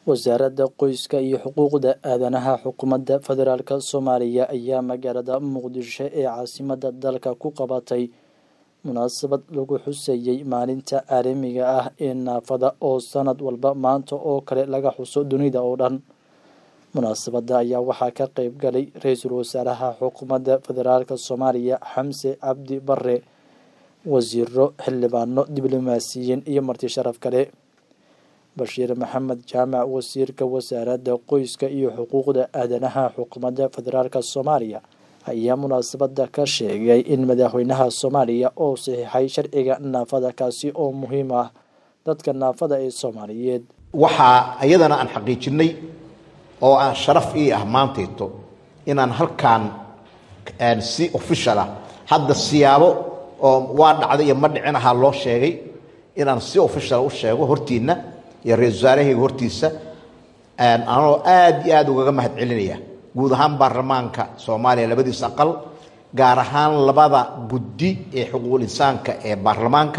wasaaradda qoyska iyo xuquuqda aadanaha xukuumadda federaalk soomaaliya ayaa magaalada muqdisho ee caasimadda dalka ku qabatay munaasabad lagu xuseeyey maalinta caalamiga ah ee naafada oo sanad walba maanta oo kale laga xuso dunida oo dhan munaasabadda ayaa waxaa ka qeyb galay ra-iisul wasaaraha xukuumadda federaalk soomaaliya xamse cabdi bare wasiiro xildhibaano diblomaasiyiin iyo marti sharaf kale bashiir maxamed jaamac wasiirka wasaaradda qoyska iyo xuquuqda aadanaha xukuumadda federaalk soomaaliya ayaa munaasabadda ka sheegay in madaxweynaha soomaaliya oo saxiixay sharciga naafada kaasi oo muhiim ah dadka naafada ee soomaaliyeed waxaa iyadana aan xaqiijinay oo aan sharaf ii ah maantayto inaan halkaan si official ah hadda siyaabo oo waa dhacday iyo ma dhicin ahaa loo sheegay inaan si official u sheego hortiinna iyo ra-isul wasaarahayga hortiisa anoo aad iyo aad ugaga mahad celinaya guud ahaan baarlamaanka soomaaliya labadiisa aqal gaar ahaan labada guddi ee xuquuqul insaanka ee baarlamaanka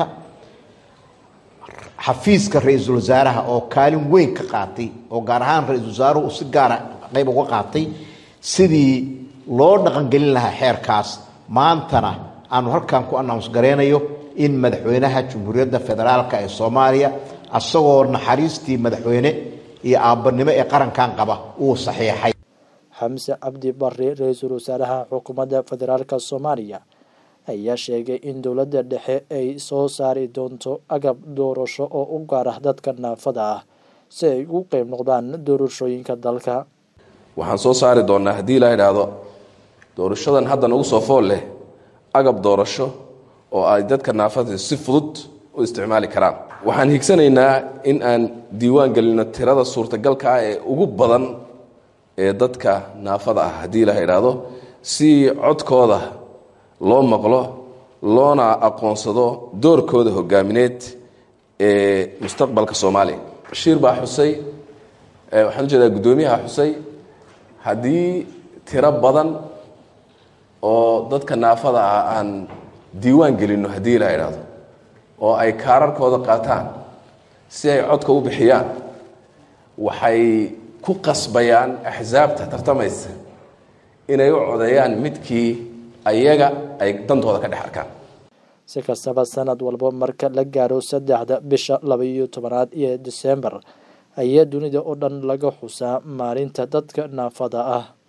xafiiska ra-iisul wasaaraha oo kaalin weyn ka qaatay oo gaar ahaan ra-isul wasaaruhu si gaara qayb uga qaatay sidii loo dhaqangelin lahaa xeerkaas maantana aanu halkan ku announce gareynayo in madaxweynaha jamhuuriyadda federaalk ee soomaaliya asagoo naxariistii madaxweyne iyo aabbanimo ee qarankan qaba uu saxiixay xamse cabdi bare ra-iisul wasaaraha xukuumadda federaalk soomaaliya ayaa sheegay in dowladda dhexe ay soo saari doonto agab doorasho oo u gaar ah dadka naafada ah si ay ugu qeyb noqdaan doorashooyinka dalka waxaan soo saari doonaa haddii la idhaahdo doorashadan hadda nagu soo fool leh agab doorasho oo ay dadka naafada si fudud u isticmaali karaan waxaan higsanaynaa in aan diiwaan gelino tirada suurtagalka ah ee ugu badan ee dadka naafada ah haddii la idhaahdo si codkooda loo maqlo loona aqoonsado doorkooda hogaamineed ee mustaqbalka soomaaliya bashiir baa xusay waxaan ujeedaa guddoomiyaha xusay haddii tiro badan oo dadka naafada ah aan diiwaan gelinno haddii la idhaahdo oo ay kaararkooda qaataan si ay codka u bixiyaan waxay ku qasbayaan axsaabta tartamaysa inay u codeeyaan midkii ayaga ay dantooda ka dhex arkaan si kastaba sanad walba marka la gaaro saddexda bisha laba-iyo tobanaad iyo desembar ayaa dunida oo dhan laga xusaa maalinta dadka naafada ah